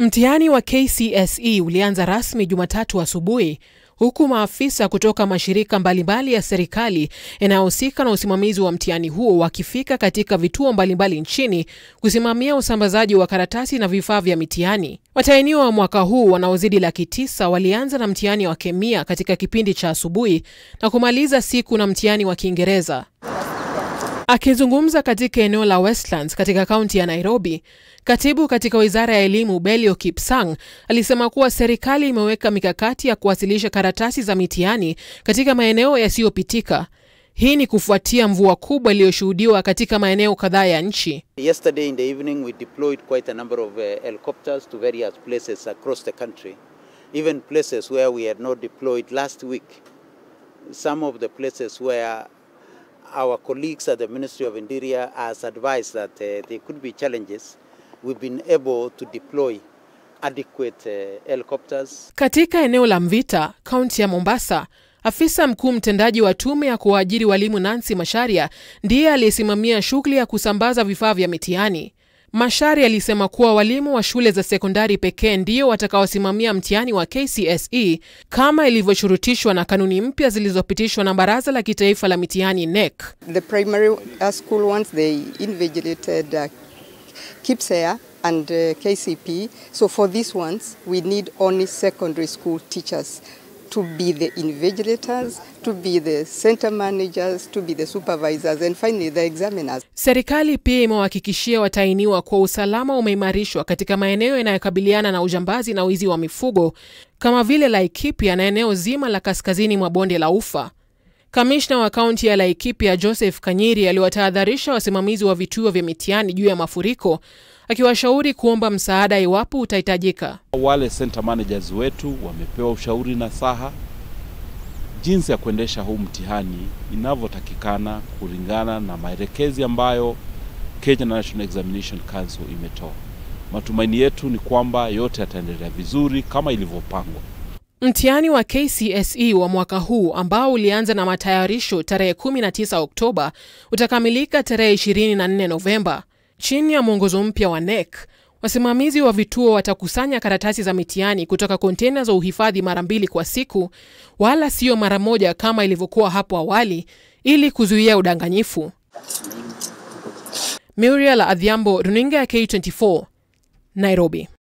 Mtihani wa KCSE ulianza rasmi Jumatatu asubuhi huku maafisa kutoka mashirika mbalimbali ya serikali yanayohusika na usimamizi wa mtihani huo wakifika katika vituo mbalimbali nchini kusimamia usambazaji wa karatasi na vifaa vya mitihani. Watahiniwa wa mwaka huu wanaozidi laki tisa walianza na mtihani wa kemia katika kipindi cha asubuhi na kumaliza siku na mtihani wa Kiingereza. Akizungumza katika eneo la Westlands katika kaunti ya Nairobi, katibu katika wizara ya elimu Belio Kipsang alisema kuwa serikali imeweka mikakati ya kuwasilisha karatasi za mitihani katika maeneo yasiyopitika. Hii ni kufuatia mvua kubwa iliyoshuhudiwa katika maeneo kadhaa ya nchi. Yesterday in the evening we deployed quite a number of uh, helicopters to various places across the country, even places where we had not deployed last week. Some of the places where our colleagues at the Ministry of Interior has advised that uh, there could be challenges, we've been able to deploy adequate uh, helicopters. Katika eneo la Mvita, kaunti ya Mombasa, afisa mkuu mtendaji wa tume ya kuwaajiri walimu Nancy Masharia ndiye aliyesimamia shughuli ya kusambaza vifaa vya mitihani. Masharia alisema kuwa walimu wa shule za sekondari pekee ndio watakaosimamia mtihani wa KCSE kama ilivyoshurutishwa na kanuni mpya zilizopitishwa na Baraza la Kitaifa la Mitihani NEC. The primary uh, school ones, they invigilated uh, KIPSEA and uh, KCP. So for these ones, we need only secondary school teachers to be the invigilators, to be the center managers, to be the supervisors, and finally the examiners. Serikali pia imewahakikishia watahiniwa kuwa usalama umeimarishwa katika maeneo yanayokabiliana na ujambazi na wizi wa mifugo kama vile Laikipia na eneo zima la kaskazini mwa bonde la Ufa. Kamishna wa kaunti ya Laikipia Joseph Kanyiri aliwatahadharisha wasimamizi wa vituo vya mitihani juu ya mafuriko, akiwashauri kuomba msaada iwapo utahitajika. Wale center managers wetu wamepewa ushauri na saha jinsi ya kuendesha huu mtihani inavyotakikana kulingana na maelekezi ambayo Kenya National Examination Council imetoa. Matumaini yetu ni kwamba yote yataendelea vizuri kama ilivyopangwa. Mtihani wa KCSE wa mwaka huu ambao ulianza na matayarisho tarehe 19 Oktoba utakamilika tarehe 24 Novemba. Chini ya mwongozo mpya wa NEC, wasimamizi wa vituo watakusanya karatasi za mitihani kutoka kontena za uhifadhi mara mbili kwa siku, wala sio mara moja kama ilivyokuwa hapo awali, ili kuzuia udanganyifu. Muriel Adhiambo, runinga ya K24, Nairobi.